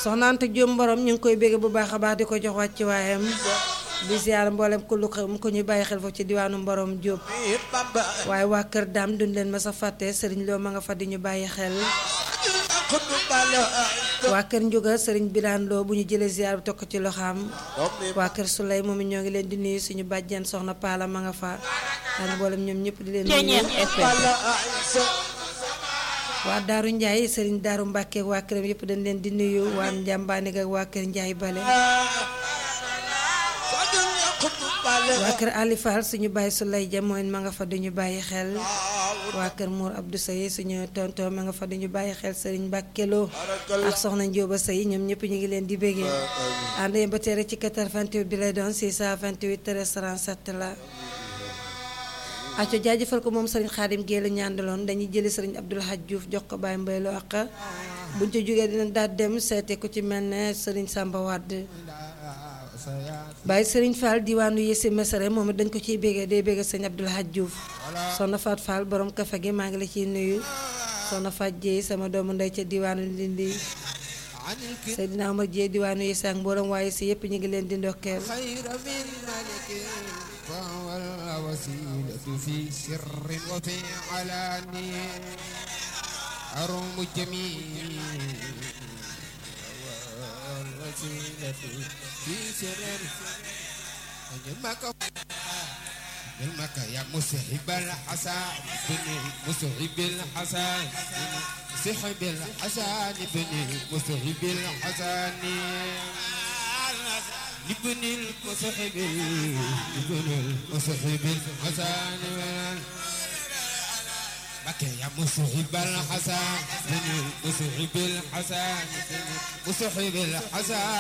soxna Anta Diop Mborom ñu ngi koy bégg bu baax a baax di ko jox wàcc waayam di ziar mboolem ku lu mu ko ñu bàyyi xel foofu ci diwaanu Mborom Diop waaye waa kër daam duñ leen ma sa fàtte sëriñ loo ma nga fa di ñu bàyyi xel waa kër Njuga sëriñ Biraan Loo bu ñu jëlee ziar bi tokk ci loxaam waa kër Sulay moom it ñoo ngi leen di nuyu suñu bàjjen soxna Paala ma nga fa ak mboolem ñoom ñëpp di leen nuyu waa Daaru Njaay sëriñ Daaru Mbàkke waa këram yëpp dañ leen di nuyu waa Njàmbaane ak waa kër Njaay Bale waa kër Ali Fall suñu bàyyi Sulay ja mooy ma nga fa duñu bàyyi xel waa kër Mour Abdou Seye suñu tonton ma nga fa duñu bàyyi xel sëriñ Mbàkkeloo ak soxna Njóoba Sey ñoom ñëpp ñu ngi leen di béggee ànd yéen ba tere ci 88 bi lay doon 628 37 la acco jaajëfal ko moom sëriñ Xaadim Géela ñaandaloon dañuy jëli sëriñ Abdul Haj Diouf jox ko Baye Mbaye Lo ak buñ ci jógee dina daal dem seete ku ci mel ne sëriñ Samba Wade Baye sëriñ Fall diwaanu Yessi Mesere moom it dañ ko ciy bégee day bégee sëriñ Abdul Haj Diouf soxna Faat Fall borom kafe gi maa ngi la ciy nuyu soxna Faat Jéey sama doomu ndey ca diwaanu Ndindi Seydina Omar Jéey diwaanu Yessi ak mboolem waaye si yëpp ñu ngi leen di ndokkeel فهو الوسيلة في سر وفي علانية أروم الجميل والوسيلة في سر المكة المكة يا مسحب الحسن بني مسحب الحسن سحب الحسن بني مسحب الحسن لبن المصحب لبن المصحب الحسن بكى يا مصحب الحسن بن المصحب الحسن مصحب الحسن